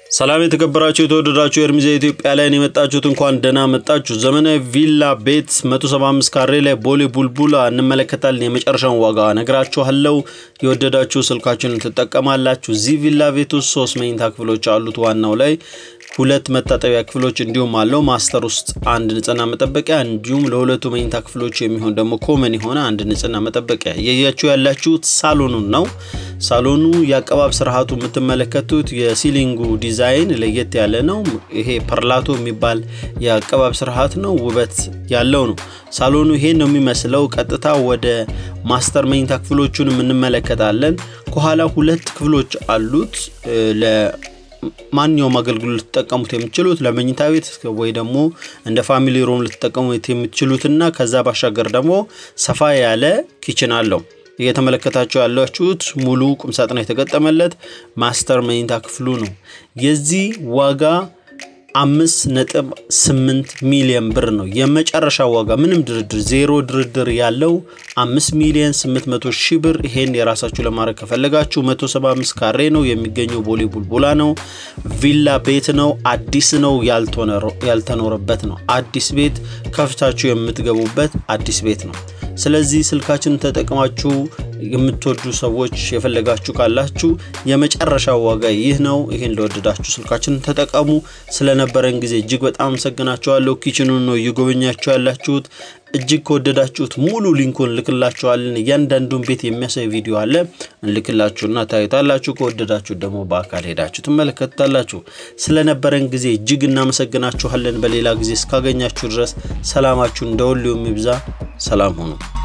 ሰላም የተከበራችሁ የተወደዳችሁ የእርሚዛ ኢትዮጵያ ላይ የመጣችሁት እንኳን ደህና መጣችሁ። ዘመናዊ ቪላ ቤት 175 ካሬ ላይ ቦሌ ቡልቡላ እንመለከታለን። የመጨረሻውን ዋጋ ነግራችኋለሁ። የወደዳችሁ ስልካችሁን ትጠቀማላችሁ። እዚህ ቪላ ቤት ውስጥ ሶስት መኝታ ክፍሎች አሉት። ዋናው ላይ ሁለት መታጠቢያ ክፍሎች እንዲሁም አለው። ማስተር ውስጥ አንድ ንጽህና መጠበቂያ እንዲሁም ለሁለቱ መኝታ ክፍሎች የሚሆን ደግሞ ኮመን የሆነ አንድ ንጽህና መጠበቂያ። እያያችሁ ያላችሁት ሳሎኑን ነው። ሳሎኑ የአቀባብ ስርዓቱ የምትመለከቱት የሲሊንጉ ዲዛይን ለየት ያለ ነው። ይሄ ፐርላቶ የሚባል የአቀባብ ስርዓት ነው። ውበት ያለው ነው። ሳሎኑ ይሄን ነው የሚመስለው። ቀጥታ ወደ ማስተር መኝታ ክፍሎቹን እንመለከታለን። ከኋላ ሁለት ክፍሎች አሉት ለ ማንኛውም አገልግሎት ልትጠቀሙት የምትችሉት ለመኝታ ቤት ወይ ደግሞ እንደ ፋሚሊ ሮም ልትጠቀሙት የምትችሉትና ከዛ ባሻገር ደግሞ ሰፋ ያለ ኪችን አለው። እየተመለከታችሁ ያላችሁት ሙሉ ቁምሳጥን የተገጠመለት ማስተር መኝታ ክፍሉ ነው። የዚህ ዋጋ አምስት ነጥብ ስምንት ሚሊዮን ብር ነው የመጨረሻ ዋጋ። ምንም ድርድር ዜሮ ድርድር ያለው አምስት ሚሊዮን ስምንት መቶ ሺህ ብር። ይሄን የራሳችሁ ለማድረግ ከፈለጋችሁ መቶ ሰባ አምስት ካሬ ነው የሚገኘው። ቦሌ ቡልቡላ ነው። ቪላ ቤት ነው። አዲስ ነው፣ ያልተኖረበት ነው። አዲስ ቤት ከፍታችሁ የምትገቡበት አዲስ ቤት ነው። ስለዚህ ስልካችንን ተጠቅማችሁ የምትወዱ ሰዎች የፈለጋችሁ ካላችሁ የመጨረሻ ዋጋ ይህ ነው። ይህን ለወደዳችሁ ስልካችንን ተጠቀሙ። ስለነበረን ጊዜ እጅግ በጣም አመሰግናችኋለሁ። ኪችኑን ነው እየጎበኛችሁ ያላችሁት። እጅግ ከወደዳችሁት ሙሉ ሊንኩን እንልክላችኋለን። እያንዳንዱን ቤት የሚያሳይ ቪዲዮ አለ እንልክላችሁና ታዩታላችሁ። ከወደዳችሁት ደግሞ በአካል ሄዳችሁ ትመለከታላችሁ። ስለነበረን ጊዜ እጅግ እናመሰግናችኋለን። በሌላ ጊዜ እስካገኛችሁ ድረስ ሰላማችሁ እንደ ሁሌው የሚብዛ ሰላም ሁኑ።